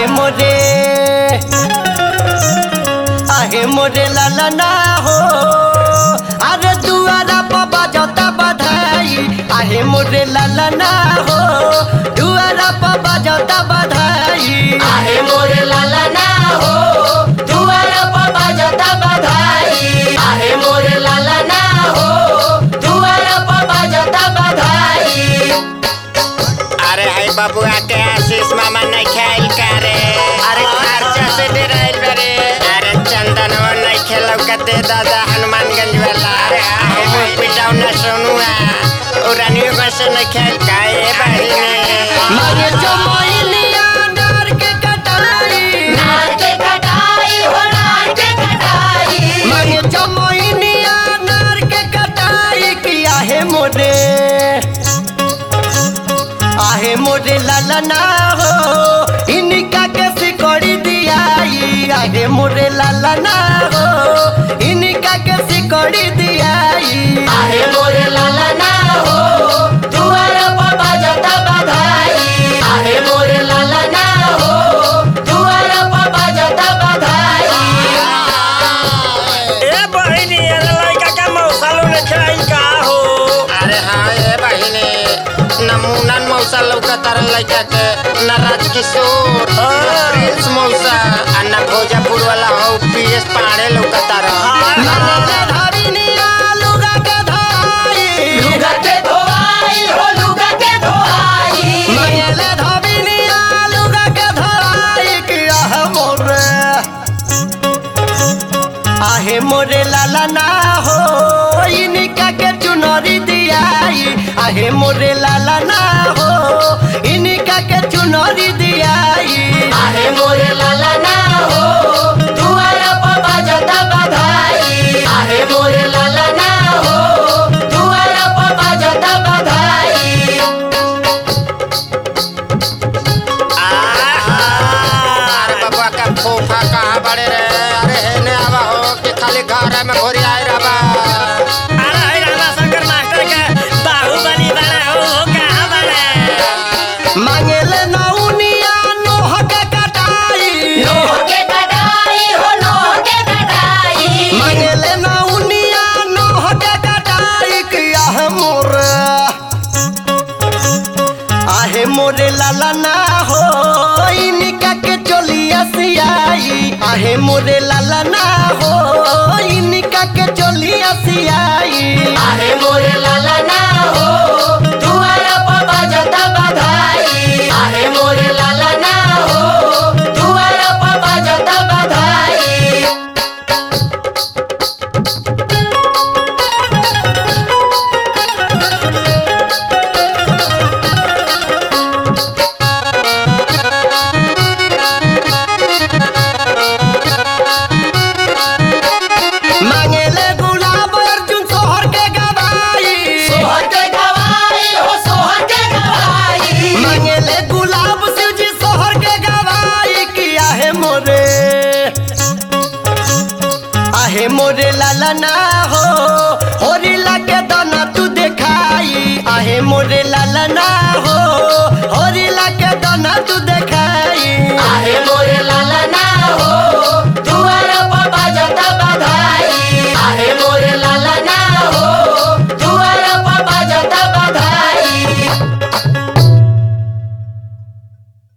आहे मोरे आहे मोरे लालना हो अरे दुआरा बाबा जता बधाई आहे मोरे लालना हो दुआरा बाबा जता बधाई आहे मोरे लाला ना हो दुआरा बाबा जता बधाई आहे मोरे लाला ना हो दुआरा बाबा जता बधाई अरे हाय बबुआ के आशीष मामा नहीं खाइल करे अरे खर्चा से डराइल बरे अरे चंदनवा नहीं खेलौ कते दादा हनुमानगंज वाला अरे हम पिटाऊ न सुनुआ उरानियो बस नहीं खेल काए बहिने मारे चमोइलिया डर के कटाई नार के कटाई हो नार के कटाई मारे चमोइलिया डर के कटाई कि आहे मोरे आहे मोरे लालना हो इनका के सिकोड़ी दियाई आहे मोरे लालना हो इनका के सिकोड़ी दियाई आहे मोरे लाला ना हो दुआरा बाबा जता बधाई आहे मोरे लाला ना हो दुआरा बाबा जता बधाई ए बहिनी ये लड़का का मौसालो ने खिलाई का हो अरे हाँ ये बहिने नमूना मौसा लौकतार लड़का के न राजकिशोर न प्रिंस मौसा आ न भोजपुर वाला हो पीएस पाड़े लौकतार मारे धरिनिया लुगा के धाई लुगा के धोआई हो लुगा के धोआई मंगले धबिनिया लुगा के धराई किया है मोरे आहे मोरे लाला ना हो इनका के चुनरी दियाई आहे मोरे लाला ना हो इनका के चुनरी दियाई आहे मोरे लाला ना हो दुआरा बाबा जता बधाई आहे मोरे लाला ना हो दुआरा बाबा जता बधाई अरे बबुआ का फूफा कहाँ बड़े रे अरे हेने आवा हो कि खाली घर में घोरी आए रबा अरे हाय रामा शंकर मास्टर के बाहुबली बना हो हो कहां बना मांगले नौनिया नोह के कटाई लोह के कटाई हो लोह के कटाई मंगले नौनिया नोह के कटाई किया है मोरे आहे मोरे लाला ना हो इनका के चोलिया सियाई आहे मोरे लाला ना हो इनका के चोलिया सियाई आहे मोरे लाला ना हो दुआरा बाबा जता बधाई आहे मोरे लाला ना हो दुआरा बाबा जता बधाई मांगले गुलाब अर्जुन सोहर के गवाई सोहर के गवाई हो सोहर के गवाई मंगले गुलाब शिवजी सोहर के गवाई किया है मोरे आहे मोरे लाला ना हो होरी लागे दाना तू देखाई आहे मोरे लाला ना हो होरी लागे दाना तू दे